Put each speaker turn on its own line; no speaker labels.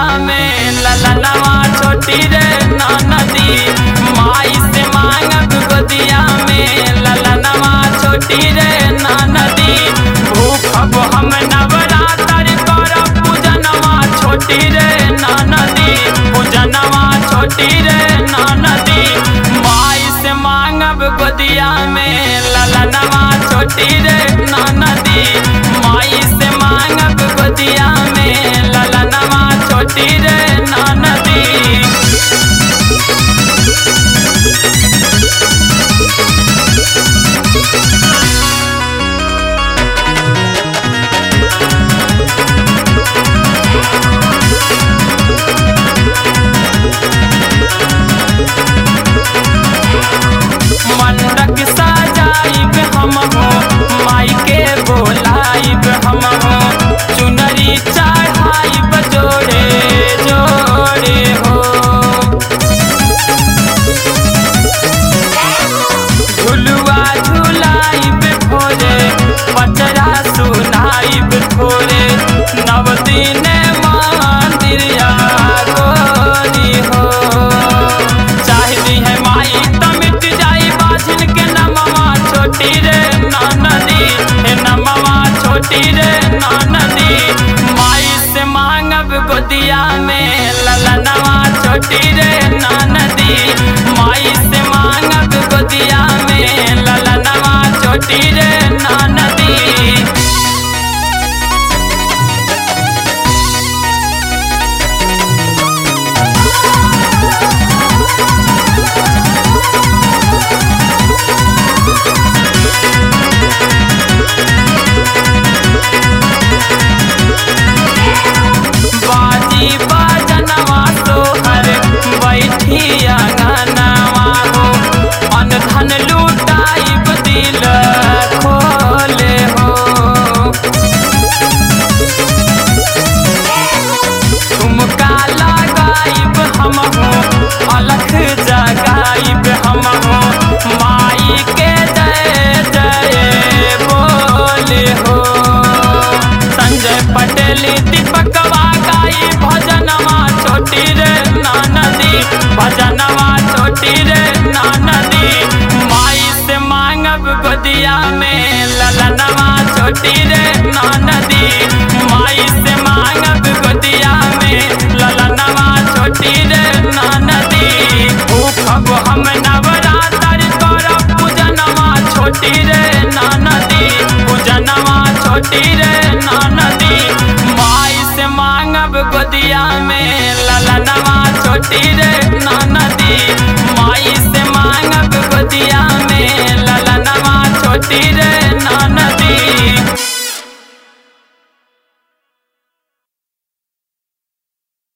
में ललनवा छोटी रे नदी माई से मांगब गोदिया में ललनवा छोटी रे नदी भूखब हम नवरात्र करब पूजनवा छोटी रे नदी पूजनवा छोटी रे नदी माई से मांगब गोदिया में ललनवा छोटी रे नदी माई से मांगब गोदिया में ललनवा छोटी रे नदी मंडक सजाइब हम हो माई के बोलाइब हम हो चुनरी चढ़ाइब जोड़े जोड़े हो झुलुआ झुलाइब भोरे पचरा सुनाइब थोरे नव दिन मंदिरिया गोरी हो चाहती है माई त मिट जाई बाझिन के नमवा छोटी रे नदी हे नमवा छोटी रे नदी माई से मांगब गोदिया में ललनवा छोटी रे नदी माई से मांगब गोदिया में ललनवा छोटी रे नदी बाजी बाजनवा सोहर बैठी अंगनवा हो अन धन लुटाइब दिल खोले हो तुमका लगाइब हम हो अलख जगाइब हम हो माई के जय जय बोले हो संजय पटेल दीपकवा गाई भजनवा छोटी रे नदी भजनवा छोटी रे नदी माई से मांगब गोदिया में ललनवा छोटी रे नदी माई से मांगब गोदिया में ललनवा छोटी रे नदी भूखब हम नवरात्र करब पूजनवा छोटी रे नदी पूजनवा छोटी रे नदी माई से मांगब गोदिया में ललनवा छोटी रे नदी